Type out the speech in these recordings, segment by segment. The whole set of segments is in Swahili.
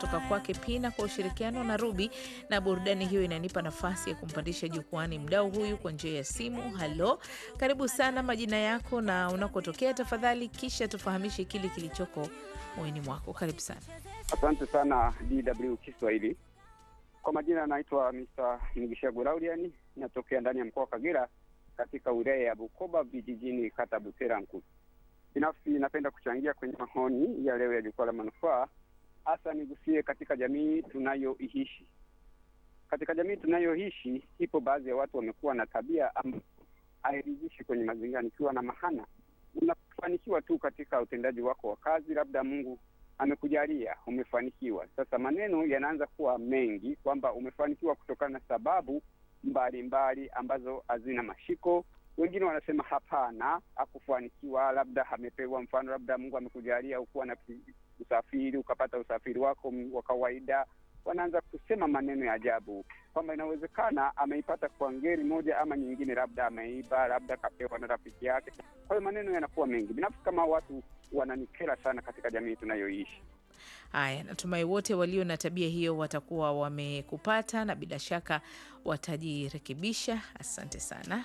kutoka kwake Pina kwa ushirikiano na Ruby, na burudani hiyo inanipa nafasi ya kumpandisha jukwani mdau huyu kwa njia ya simu. Halo, karibu sana, majina yako na unakotokea tafadhali, kisha tufahamishe kile kilichoko moyoni mwako. Karibu sana. Asante sana DW Kiswahili. Kwa majina anaitwa Mr. Mugishagu Lauriani, natokea ndani ya mkoa wa Kagera katika wilaya ya Bukoba vijijini, kata Butera Nkulu. Binafsi napenda kuchangia kwenye maoni ya leo ya jukwaa la manufaa, hasa nigusie katika jamii tunayoishi. Katika jamii tunayoishi, ipo baadhi ya watu wamekuwa na tabia ambayo hairidhishi kwenye mazingira. Nikiwa na mahana, unafanikiwa tu katika utendaji wako wa kazi, labda Mungu amekujalia umefanikiwa. Sasa maneno yanaanza kuwa mengi kwamba umefanikiwa kutokana na sababu mbalimbali mbali ambazo hazina mashiko. Wengine wanasema hapana, hakufanikiwa, labda amepewa, mfano labda Mungu amekujalia ukuwa na usafiri ukapata usafiri wako wa kawaida. Wanaanza kusema maneno ya ajabu kwamba inawezekana ameipata kwa ngeri moja ama nyingine, labda ameiba, labda kapewa na rafiki yake. Kwa hiyo maneno yanakuwa mengi. Binafsi kama watu wananikera sana katika jamii tunayoishi. Haya, natumai wote walio na tabia hiyo watakuwa wamekupata na bila shaka watajirekebisha. Asante sana.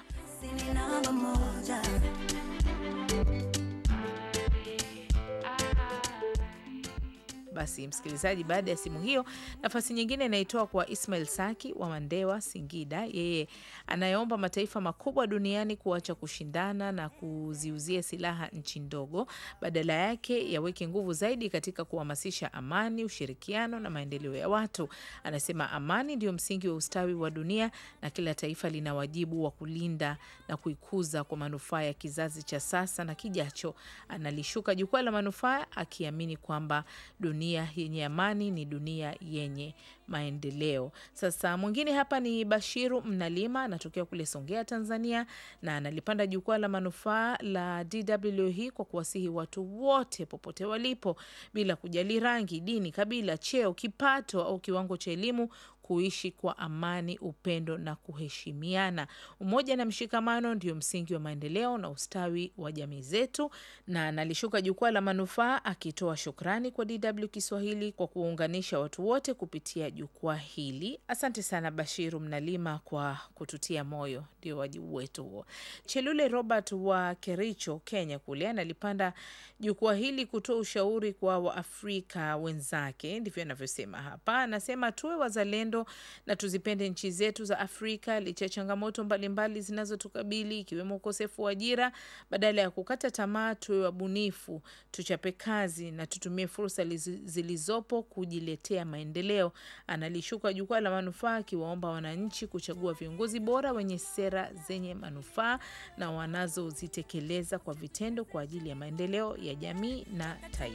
Basi msikilizaji, baada ya simu hiyo, nafasi nyingine inaitoa kwa Ismail Saki wa Mandewa, Singida. Yeye anayeomba mataifa makubwa duniani kuacha kushindana na kuziuzia silaha nchi ndogo, badala yake yaweke nguvu zaidi katika kuhamasisha amani, ushirikiano na maendeleo ya watu. Anasema amani ndio msingi wa ustawi wa dunia na kila taifa lina wajibu wa kulinda na kuikuza kwa manufaa ya kizazi cha sasa na kijacho. Analishuka jukwaa la manufaa akiamini kwamba dunia yenye amani ni dunia yenye maendeleo. Sasa mwingine hapa ni Bashiru Mnalima, anatokea kule Songea, Tanzania, na analipanda jukwaa la manufaa la DW hii kwa kuwasihi watu wote popote walipo, bila kujali rangi, dini, kabila, cheo, kipato au kiwango cha elimu kuishi kwa amani, upendo na kuheshimiana. Umoja na mshikamano ndio msingi wa maendeleo na ustawi wa jamii zetu. Na nalishuka jukwaa la manufaa akitoa shukrani kwa DW Kiswahili kwa kuunganisha watu wote kupitia jukwaa hili. Asante sana Bashiru Mnalima kwa kututia moyo, ndio wajibu wetu huo. Chelule Robert wa Kericho, Kenya kule analipanda jukwaa hili kutoa ushauri kwa Waafrika wenzake, ndivyo anavyosema hapa. Anasema tuwe wazalendo na tuzipende nchi zetu za Afrika licha ya changamoto mbalimbali zinazotukabili ikiwemo ukosefu wa ajira. Badala ya kukata tamaa, tuwe wabunifu, tuchape kazi na tutumie fursa zilizopo kujiletea maendeleo. Analishuka jukwaa la manufaa akiwaomba wananchi kuchagua viongozi bora wenye sera zenye manufaa na wanazozitekeleza kwa vitendo kwa ajili ya maendeleo ya jamii na taifa.